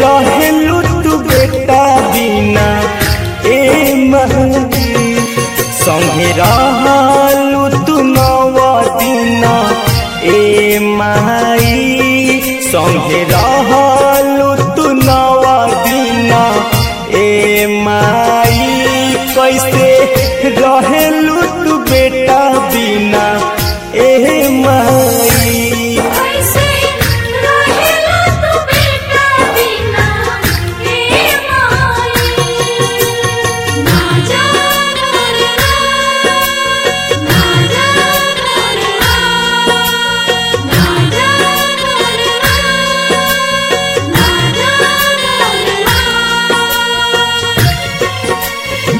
रहेलू तू बेटा बिना ए महदी संगे रहलू तू नव दिना ए माई संगे रहलू तू नव दिना ए माई कैसे रहेलू तू बेटा बिना ए माई कैसे रहेला तू बेटा बिना हे माई ना जा करना ना जा करना ना जा करना ना जा करना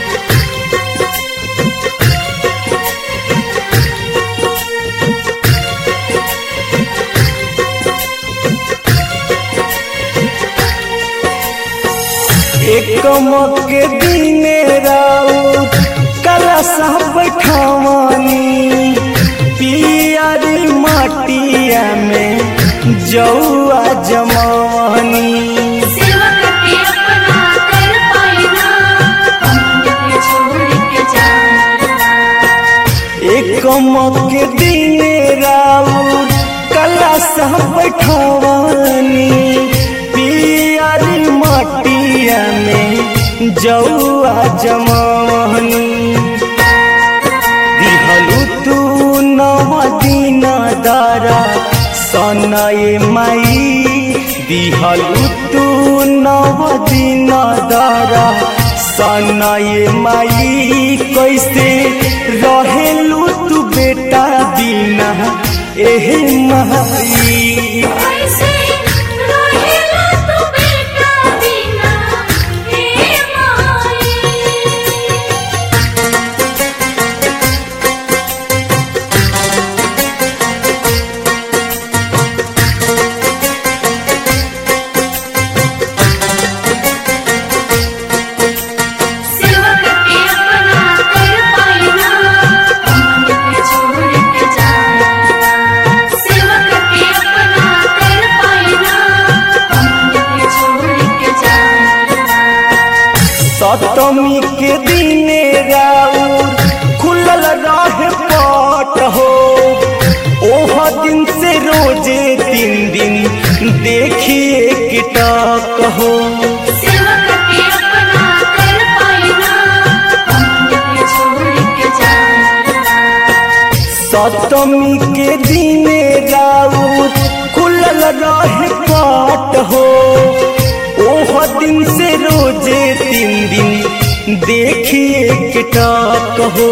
एक मौके दिने राउ कला सब बैठावानी पियारी माटिया में जौआ जमावानी सेवक के अपना कर पाइना हमके छोड़ के जाना एक मौके दिने राउ कला सब बैठावानी पियारी माटिया में जौआ जमावानी दिहलु तू नव दिन दारा सनय माई दिहलु तू नव दिन दारा सनय माई कैसे रहेलु तू बेटा बिना एहे माई कैसे रहेला तू बेटा बिना हे माई सेवक के अपना कर पाइना हमके छोड़ के जाना सेवक के अपना कर पाइना हमके छोड़ के जाना सप्तमी के दिने राउर खुलल रहे पट हो ओह दिन से रोजे तीन दिन देखिए किटक हो सेवक के अपना कर पाइना हमके छोड़ के जाना सप्तमी के दिने राउर खुलल रहे पट हो ओह दिन से रोजे तीन दिन देखिए किटक हो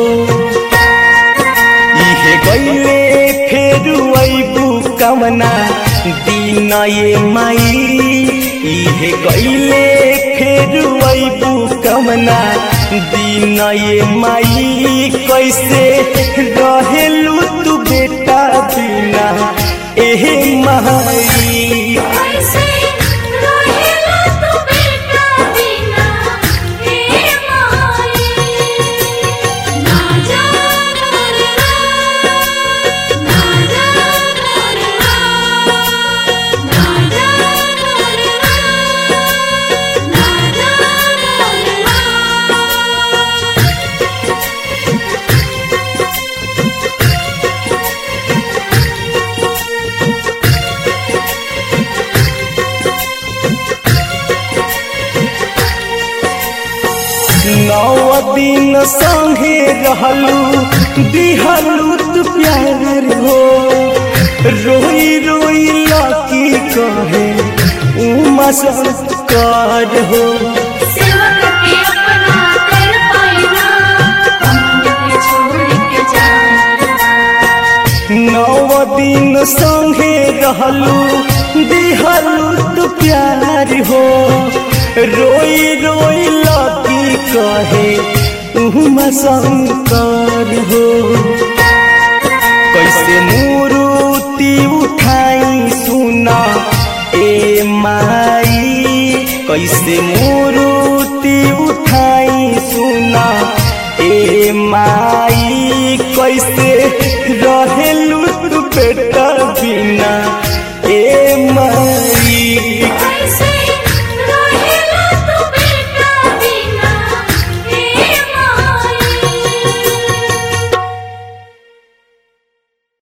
इहे गईले फेर अबू कमना दिन ये माई इहे गईले फेर अबू कमना दिन ये माई कैसे रहेलू तू बेटा बिना एहे माई कैसे रहेला तू बेटा बिना हे माई ना जा करना ना जा करना ना जा करना ना जा करना नौ दिन संगे रहलू दिहलू तू प्यार हो रोई रोई लाकी कहे उमा संस्कार हो सेवक के अपना कर पाइना हमके छोड़ के जाना नौ दिन संगे रहलू दिहलू तू प्यार हो रोई रोई लाकी कहे उमा शंकर हो कैसे मूर्ति उठाई सुना ए माई कैसे मूर्ति उठाई सुना ए माई कैसे रहेलू तू बेटा बिना